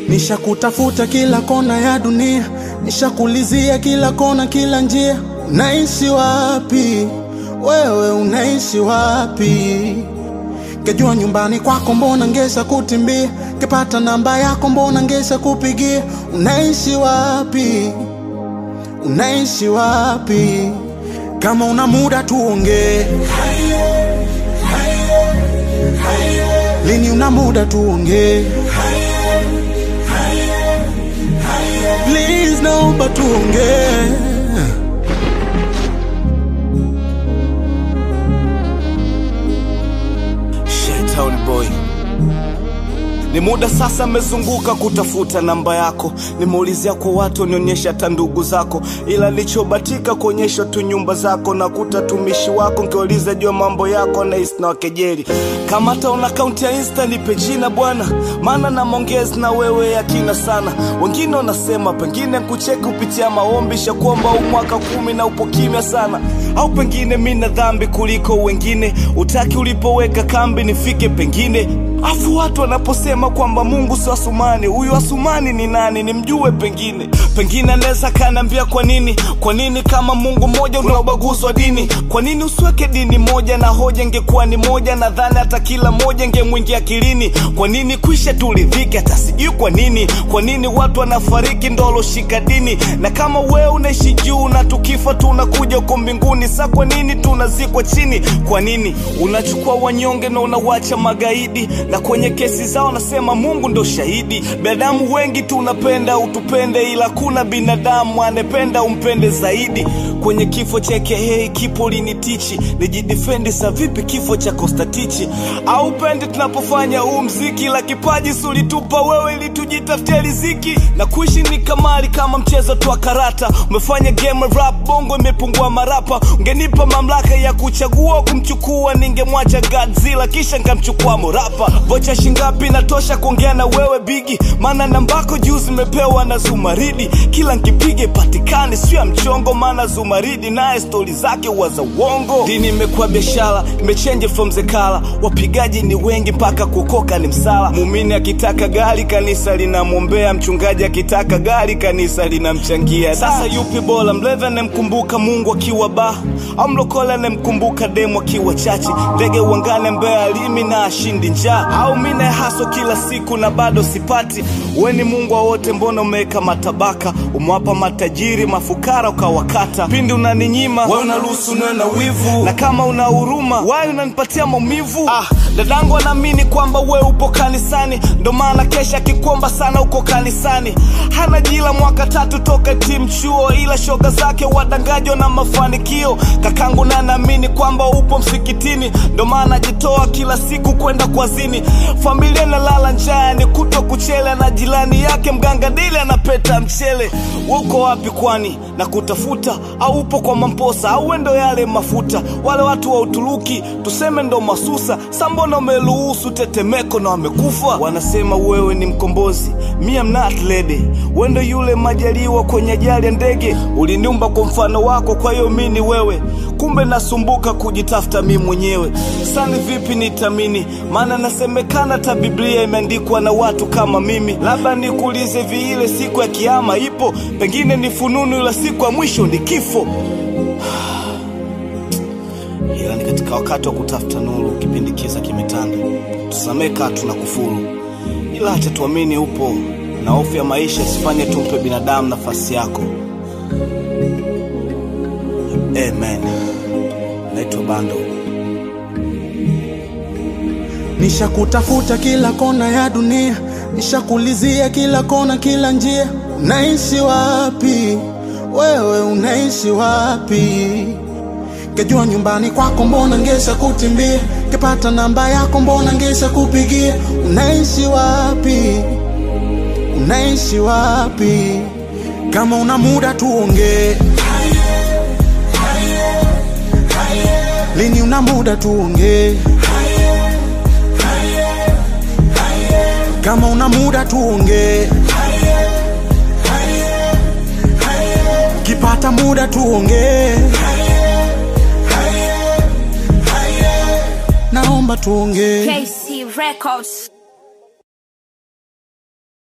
Nishakutafuta kila kona ya dunia, nishakulizia kila kona, kila njia. Unaishi wapi wewe, unaishi wapi? Kejua nyumbani kwako, mbona ngesha kutimbia? Kepata namba yako, mbona ngesha kupigia? Unaishi wapi, unaishi wapi? Kama una muda tuongee, lini una muda tuongee Please naomba tuongee. Shaitown boy ni muda sasa amezunguka kutafuta namba yako, nimeulizia kwa watu wanionyesha hata ndugu zako, ila nilichobatika kuonyesha tu nyumba zako na kuta tumishi wako, nkiuliza jua mambo yako na na wakejeli. Kama hata una akaunti ya Insta nipe jina bwana, maana na mongezi na wewe yakina sana. Wengine wanasema pengine kucheki kupitia maombi, shakuomba huu mwaka kumi na upo kimya sana, au pengine mi na dhambi kuliko wengine, utaki ulipoweka kambi nifike pengine Afu watu wanaposema kwamba Mungu si Asumani, huyu Asumani ni nani? Nimjue pengine, pengine anaweza kaniambia kwa nini, kwa nini kama Mungu mmoja una ubaguzi wa dini? Kwa nini usiweke dini moja na hoja ingekuwa ni moja? Nadhani hata kila moja ingemwingia akilini. Kwa nini kwisha tulidhike? Hata sijui kwa nini, kwa nini watu wanafariki ndo waloshika dini? Na kama wewe unaishi juu na tukifa tunakuja uko mbinguni, sa kwa nini tunazikwa chini? Kwa nini unachukua wanyonge na unawacha magaidi na kwenye kesi zao nasema Mungu ndo shahidi. Binadamu wengi tunapenda utupende, ila kuna binadamu anependa umpende zaidi. Kwenye kifo cha KH kipo linitichi, nijidefendi sa vipi kifo cha Kostatichi? Au pende tunapofanya huu mziki, la kipaji sulitupa wewe ili tujitafutie riziki, na kuishi ni kamari kama mchezo tu wa karata. Umefanya game rap bongo imepungua marapa, ungenipa mamlaka ya kuchagua kumchukua, ningemwacha Godzilla kisha ngamchukua morapa vocha shingapi natosha kuongea na wewe bigi, maana nambako juu zimepewa na Zumaridi. Kila nkipige patikani sio ya mchongo, maana Zumaridi naye stori zake huwa za uongo. Dini imekuwa biashara, imechange from zekala, wapigaji ni wengi mpaka kuokoka ni msala. Muumini akitaka gari kanisa linamwombea, mchungaji akitaka gari kanisa linamchangia. Sasa yupi bora, mlevi anemkumbuka Mungu akiwa ba au mlokole anemkumbuka demu akiwa chachi? Ndege uangane mbea alimi na ashindi njaa au mine haso kila siku na bado sipati. We ni Mungu wa wote, mbona umeweka matabaka? Umewapa matajiri mafukara ukawakata. Pindi unaninyima we unaruhusu niwe na wivu, na kama una huruma wai unanipatia maumivu. Ah, dadangu anaamini kwamba we upo kanisani, ndo maana kesha akikuomba sana uko kanisani. Hana jila mwaka tatu toka timu chuo, ila shoga zake wadangajo na mafanikio. Kakangu na naamini kwamba upo msikitini, ndo maana ajitoa kila siku kwenda kwazini familia inalala njaa ni kutwa kuchele na jirani yake mganga dili anapeta mchele uko wapi kwani na kutafuta au upo kwa mamposa au wendo yale mafuta wale watu wa uturuki tuseme ndo masusa sambona umeruhusu tetemeko na wamekufa wanasema wewe ni mkombozi mi am not lady wendo yule majaliwa kwenye ajali ya ndege uliniumba kwa mfano wako kwa hiyo mi ni wewe kumbe nasumbuka kujitafuta mi mwenyewe sani vipi nitamini maana nasemekana hata biblia imeandikwa na watu kama mimi labda nikuulize viile siku ya kiama ipo pengine ni fununu ila siku ya mwisho ni kifo ila ni katika wakati wa kutafuta nuru kipindi kiza kimetanda tusamee kaa tuna kufuru ila acha tuamini upo na hofu ya maisha isifanye tumpe binadamu nafasi yako amen naitwa bando Nishakutafuta kila kona ya dunia, nishakulizia kila kona, kila njia. Unaishi wapi wewe, unaishi wapi? Kejua nyumbani kwako, mbona ngesha kutimbia? Kepata namba yako, mbona ngesha kupigia? Unaishi wapi, unaishi wapi? Kama una muda tuongee, lini una muda tuongee kama una muda tuongee, kipata muda tuongee, naomba tuongee. KC Records.